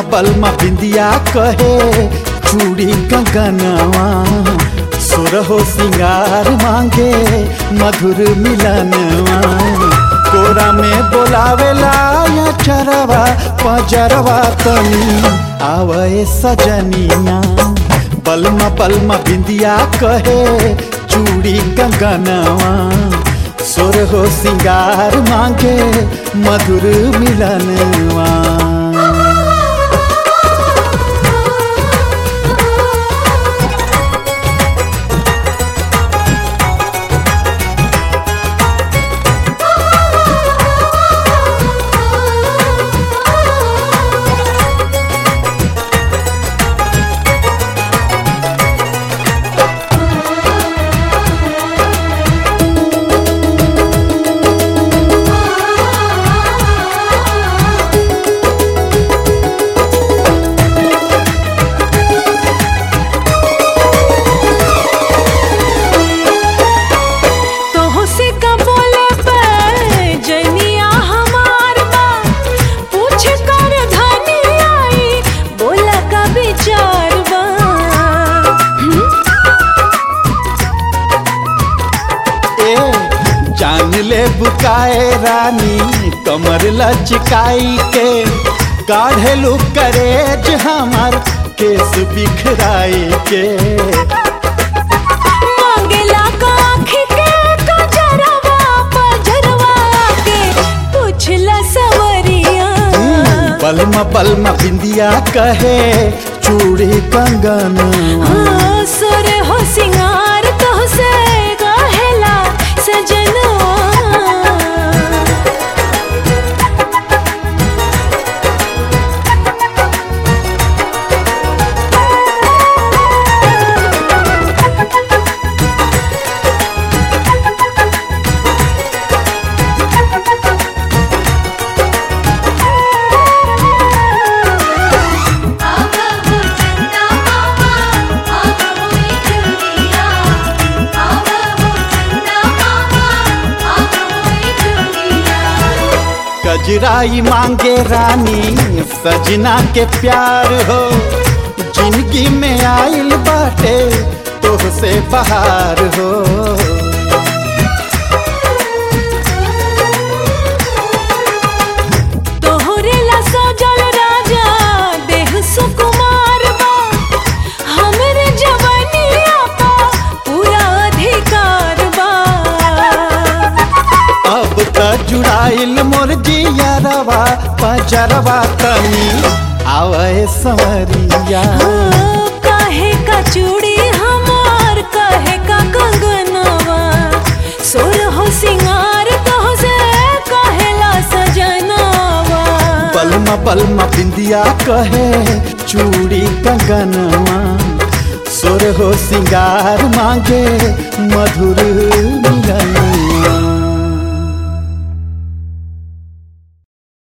बलमा बिंदिया कहे चूड़ी कंगनवा सुरहो सिंगार मांगे मधुर मिलनवा कोरा में बोलावेला या चरवा पजरवा तनी आवे सजनिया बलमा बलमा बिंदिया कहे चूड़ी कंगनवा सुर हो सिंगार मांगे मधुर मिलनवा तोहो से का बोले पे जनिया हमार बा पूछ कर धनी आई बोला का विचार बा ए जान ले बुकाए रानी कमर लचकाई के काढ़ेलू करेज हमार केस बिखराई के मांगेला का आँखी के कजरवा पजरवा के पूछला सवरिया बलमा बलमा बिंदिया कहे चूड़ी कंगन हाँ, सुर हो सिंगार तो से कहेला सजनवा आगो चंदा मामा आगो चूड़िया आगो चंदा मामा आगो चूड़िया कजराई मांगे रानी सजना के प्यार हो जिंदगी में आइल बाटे तोहसे बहार हो तोहरे ला सजल राजा देह सुकुमार बा हमरे जवनिया पा पूरा अधिकार बा अब त जुड़ाइल मोर जियरवा पजरवा तनी आवे संवरिया हाँ, काहे का चूड़ी हमार काहे का कंगनवा सोर हो सिंगार तो से कहेला सजनवा बलमा बलमा बिंदिया कहे चूड़ी कंगनवा सुर हो सिंगार मांगे मधुर मिलनवा